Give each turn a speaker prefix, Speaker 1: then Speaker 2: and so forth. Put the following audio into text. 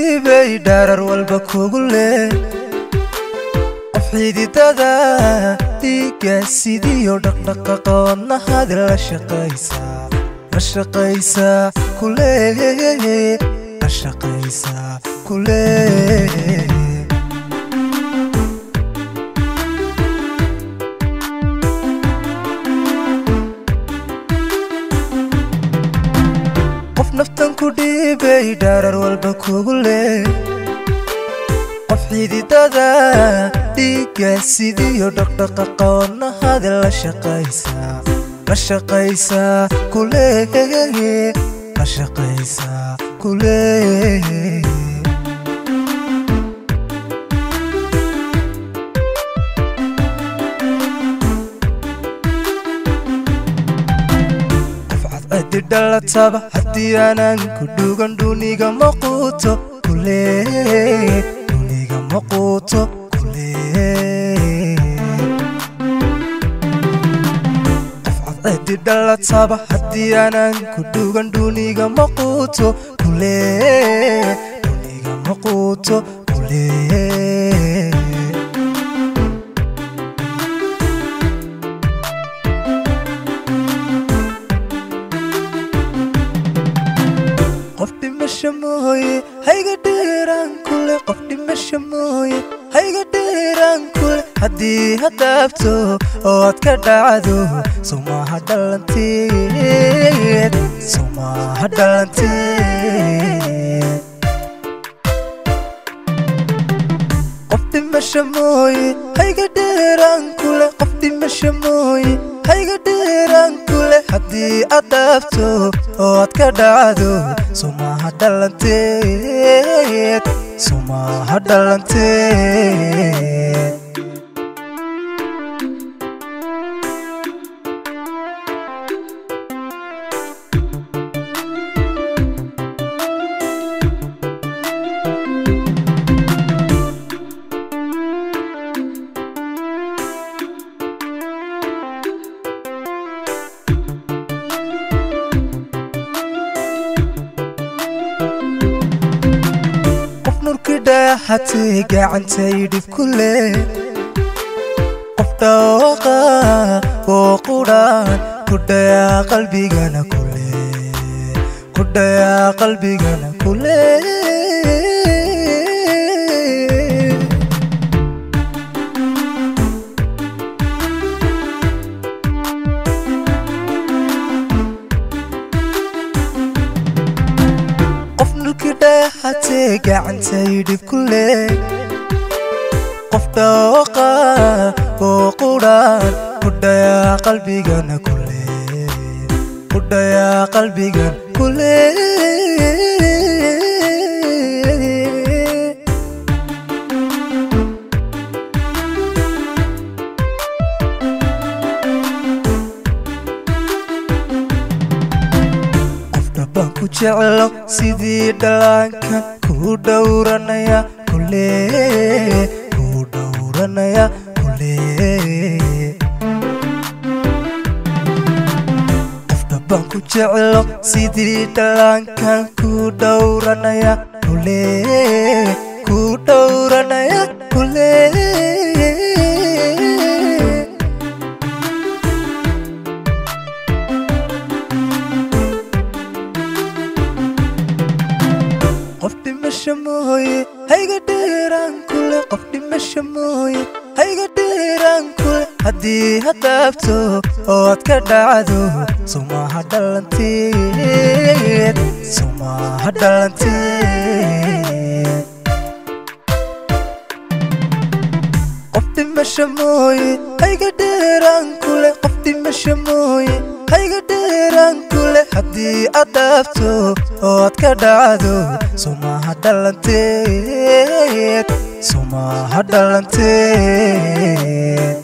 Speaker 1: dhiibay dhaarar walba kugu leh qof xididada dhiigga sidiyo dhaqdhaqaqa wadnahadi la shaqaysaa la shaqaysaa kulee la shaqaysaa kulee qof naftan ku dhiibay dhaarar walba kugu leh qof xididada dhiigga sidiyo dhaqdhaqaqa wadnahadi la shaqaysaa la shaqaysaa kulee la shaqaysaa kulee adi dhalataba haddii aanan ku dhugan dhuniga maquuto kulee dhuniga maquuto kulee qof cadcedi dhalataba haddii aanan ku dhugan dhuniga maquuto kulee dhuniga maquuto kulee qof dhimasho mooye hayga dheeraan kule qof dhimasho mooye hayga dheeraan kule haddii hadaabto oo aad ka dhacdo sumaha dhalanteed sumaha dhalanteed qof dhimasho mooye hayga dheeraan kule qof dhimasho mooye hayga dheeraan kule haddii aad dhaafto oo aad ka dhacdo sumaha dhalanteed sumaha dhalanteed qof nurki dhaaxatay gacantay dhib ku leh qof dhawaaqa oo qudhaan ku dhayaa qalbigana kule ku dhayaa qalbigana kule qof nurki dhaaxatay gacantay dhib ku leh qof dhawaaqa oo qudhaan ku dhayaa qalbigana kule ku dhayaa qalbigan kule qof dhabbaan ku jeclo sidii dhallaanka kuu dhowranaya kule kuu dhowranaya kule qof dhabbaan ku jeclo sidii dhallaankan kuu dhowranaya kule kuu dhowranaya kule qof dhimasho mooye hayga dheeraan kule qof dhimasho mooye hayga dheeraan kule haddii hadaabto oo aad ka dhacdo sumaha dhalanteed sumaha dhalanteed qof dhimasho mooye hayga dheeraan kule qof dhimasho mooye hayga dheeraan kule haddii aad dhaafto oo aad ka dhacdo sumaha dhalanteed sumaha dhalanteed